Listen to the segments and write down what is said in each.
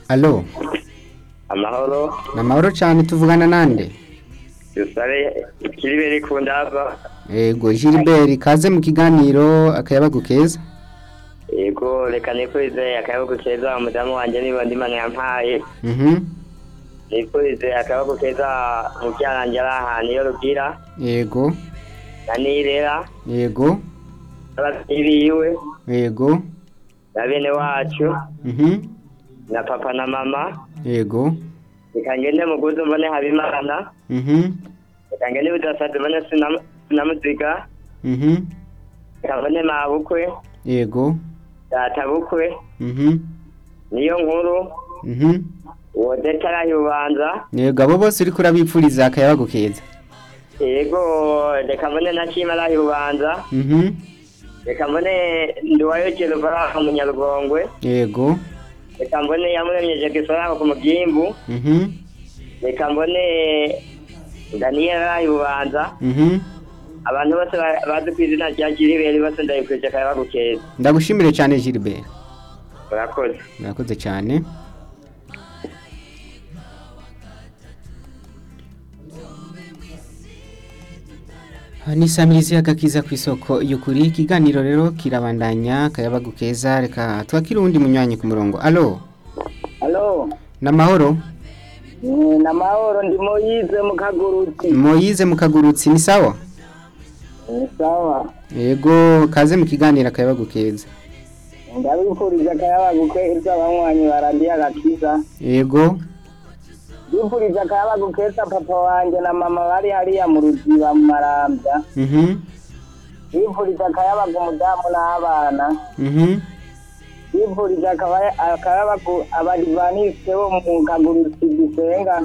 alo amahoro ni amahoro cyane tuvugana nande dusabe kiribere ku ndava yego gilbert kaze mu kiganiro akayabagu keza yego reka nifurize akayabagu keza umudamu wanjye niba ndimana yampaye mhm nifurize akayabagu keza mubyaranje ari ahantu iyo rugira yego na nirera yego n'ababyeyi biwe yego na bene wacu mhm na papa na mama yego reka ngende muguzi mbone habimana mhm reka ngende budasaze mbone Sinam- sinamuziga mhm reka mbone mabukwe yego data bukwe mhm niyo nkuru mhm uwo detarahi ubanza yego abo bose uriko urabipfuriza akayabagu keza yego reka mbone na kimarahi ubanza mhm reka mbone ndiwayokera uvaraha umunyarugongwe yego reka mbone yamuremyeje gisaraho ku mugimbu mhm reka mbone daniyeli ubanza mhm abantu bose ba- bazi ku izina rya giriberi bose ndayikurije akayabagu keza ndagushimire cyane gilbert urakoze murakoze cyane ni samirizi y'agakiza ku isoko y'ukuri ikiganiro rero kirabandanya akayabagu keza reka twakire uwundi munywanyi ku murongo alo Halo, ni amahoro ni na mahoro ndi Moyize mu kagurutsi. moyize mu kagurutsi ni sawa Ni sawa. yego kaze mu kiganiro akayabagu keza Ndabifuriza akayabagu keza abanywanyi barandiye agakiza. yego Ndifuriza akayabagu keza papa wanje na mama bari hariya mu ruziba mu marambya. mhm Ndifuriza akayabagu umudamu n'abana. mhm Ndifuriza akaba- akayabagu abadivaniste bo mu kagurutsi gisenga.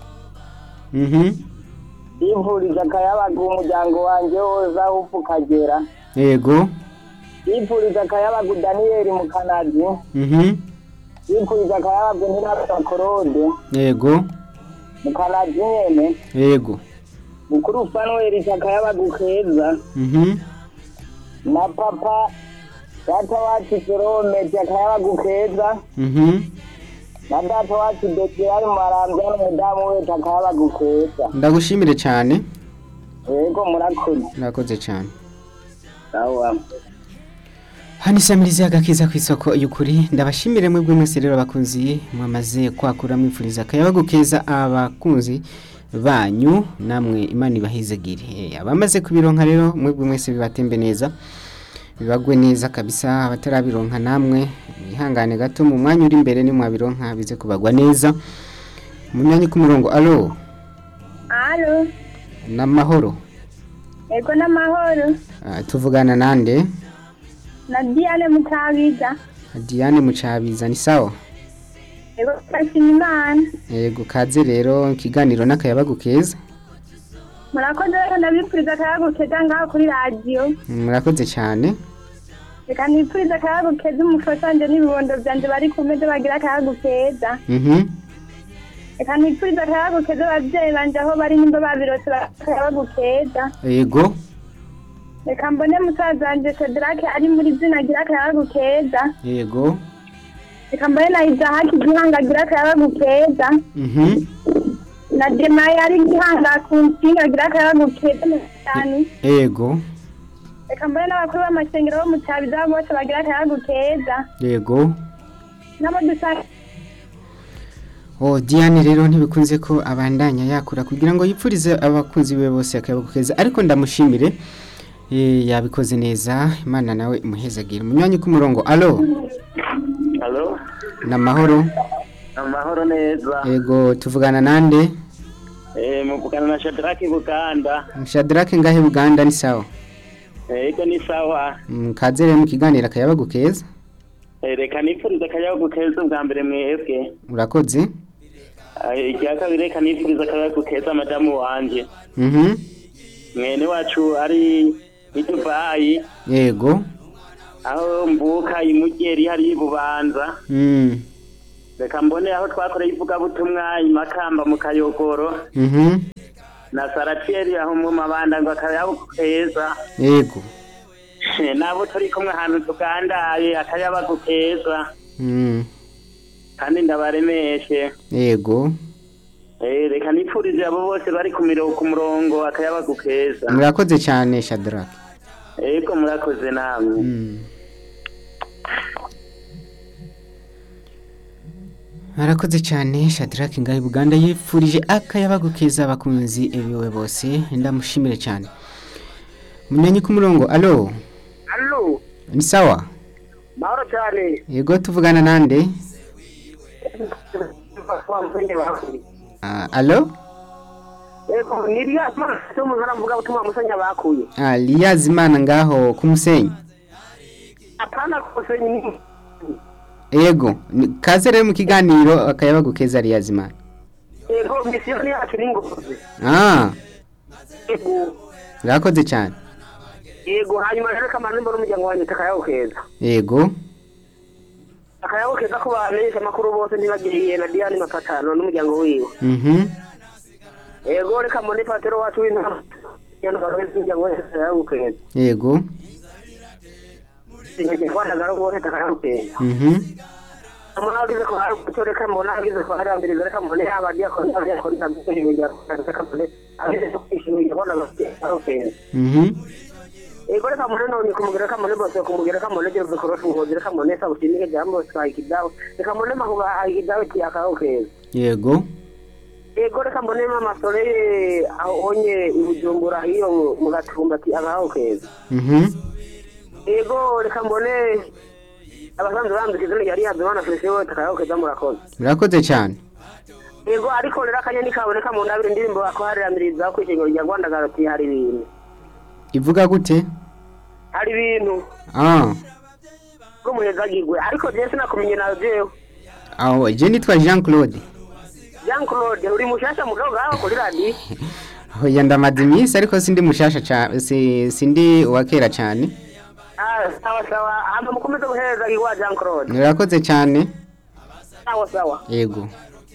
mhm Ndifuriza akayabagu umuryango wanje wose aho upfa ukagera. yego Ndifuriza akayabagu Daniyeli mu Kanadi. mhm Ndifuriza akayabagu Ntirabya Claude. yego mu Kanadi nyene. yego Mukuru Fanuel akayabagu keza. mhm Na papa data wacu Jerome akayabagu keza. mhm Na data wacu Dekirari Marambya n'umudamu we akayabagu keza. ndagushimire cyane Yego murakoze. murakoze cyane Sawa. hano isamirizi y'agakiza ku isoko y'ukuri ndabashimire mwebwe mwese rero abakunzi mwamaze kwakura mwifuriza akayabagu keza abakunzi banyu namwe imana ibahizagire Eh, abamaze kubironka rero mwebwe mwese bibatembe neza bibagwe neza kabisa abatarabironka namwe mwihangane gato mu mwanya uri imbere nimwabironka bize kubagwa neza mu myanya ku murongo alo Alo, n'amahoro ego n'amahoro. Ah, tuvugana nande Na Diane Mutabiza. Diane Mucabiza ni sawa Ego twashima Imana. yego kaze rero ikiganiro n'akayabagu keza Murakoze rero ndabipfuriza akayago keza ngaho kuri radiyo. murakoze cyane Reka nipfuriza akayago keza umufasha wanje n'ibibondo vyanje bari ku meza bagira akayago keza. mhm Reka nipfuriza akayago keza abavyeyi banje aho bari nimba babirose akayago keza. yego Reka mbone musaza wanje Shadrake ari muri zina agira akayago keza. yego Reka mbone na Izahaki Gihanga agira akayago keza. mhm Na Demaye ari Gihanga ku nsinga agira akayago keza cyane. yego reka mbone n'abakuru b'amashengero bo mu cyabiza bose bagira akayago keza yego nabo dusanga oh Diane rero ntibikunze ko abandanya yakura kugira ngo yipfurize abakunzi be bose akayabagu keza ariko ndamushimire eh, yabikoze neza imana nawe imuhezagire mu myanya ku murongo alo halo n'amahoro amahoro neza yego tuvugana nande eh muvugana na shadraki buganda Shadrake ngahe Buganda ni sawa yego ni sawa Mm, kaze rero mu kiganiro akayabagu keza Eh, reka nifuriza akayabagu keza ubwa mbere mwebwe urakoze Eh, icya kabiri reka nifuriza akayabagu keza madamu wanje mhm mwene wacu ari i dubayi yego aho mvuka imugeri hari ibubanza mm reka mbone aho twakoreye ivugabutumwa imakamba mu kayogoro mhm na saratieri aho mu mabanda ngo akayabagu keza yego nabo turi kumwe ahantu tugandaye akayabagu keza mm kandi ndabaremeshe yego Eh, reka nipfurize abo bose bari ku miro- ku murongo akayabagu keza murakoze cyane shadrake ego murakoze namwe Mm. Arakoze cyane Shadrack Ngahi Buganda yifurije akayabagu keza abakunzi ebiwe bose ndamushimire cyane Munyanyi ku murongo allo allo ni sawa mahoro cyane yego tuvugana nande Ah, allo ego ni rya cyo mu ntara mvuga butumwa musanya bakuye Ah, Liyazimana ngaho ku musenyi apana kose ni yego ni- kaze rero mu kiganiro akayabagu keza Liyazimana ego misiyoni yacu ni ngozi Ah ego urakoze cyane yego hanyuma rero kamana mbona umuryango wanjye takayaho keza yego akayaho keza ko bamenyesha amakuru bose ntibagiriye na diane mapatano n'umuryango wiwe mhm yego reka mbone patero wacu w'intara umuryango wese takayaho keza yego sinjye kwandagara bose takayaho keza mhm umuntu agize ko hari umuco reka mbona agize ko hari ambiriza reka mbone yaba diakoni diakoni na byo ibintu reka mbone agize ko kwishimira kubona takayaho keza mhm ego reka mbone none kumugera reka mbone bose kumugera reka mbone jero bikorosha umuhozi reka mbone sa ushimike jambo sa ikidawe reka mbone mahuga ikidawe tiyakaho keza yego ego reka mbone mama sore aho onye ibujumbura hiyo mu gatumba ati agaho keza mhm ego reka mbone abasanzwe banze izina yari yazimana fese we takaho keza murakoze urakoze cyane ego ariko rero akanyoni kaboneka mu ndabire indirimbo bakohariramiriza ku ishingiro rya rwanda garoti hari ibintu ivuga gute hari ibintu ah bw'umuhezagirwe ariko jewe sinakumenye nawe jewe aho je nitwa Jean Claude jean claude uri mushasha mugabo ngaho kuri radiyo aho yandamaze iminsi ariko sindi mushasha cyane si, sindi uwa kera cyane Ah, sawa sawa hama mukomeze guhereza iwa jean claude urakoze cyane sawa sawa yego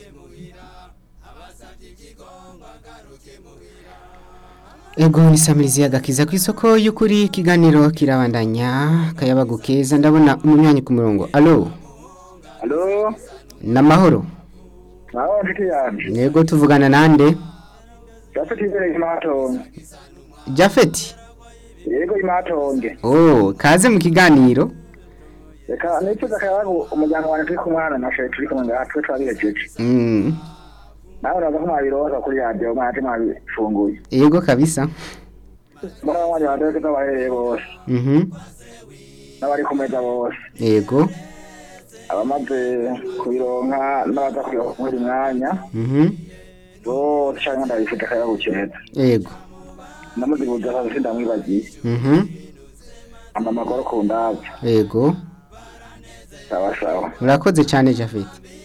ego ni samirizi agakiza ku isoko y'ukuri ikiganiro kirabandanya kayabagu keza ndabona umunywanyi ku murongo alo alo namahoro naho nshuti yanjye yego tuvugana nande gafite imbere imatonge jafeti yego imatonge oh kaze mu kiganiro reka nifuza akayabagu umuryango wanjye turi kumwana na sheri turi kumwe ngaha twe twabihejeje mm. nawe uraza ko mwabiroza kuri radiyo mwaje mwabifunguye yego kabisa mbona abanywanyi banjye ko bahereye bose mhm n'abari ku meza bose yego abamaze kubironka n'abaza kubironka muri mwanya mhm bose cyangwa ndabifite akayabagu keza yego ndamuzibuza akazi ndamwibagiye mhm amba amagoro ku ndabyo yego sawa sawa urakoze cyane jafeti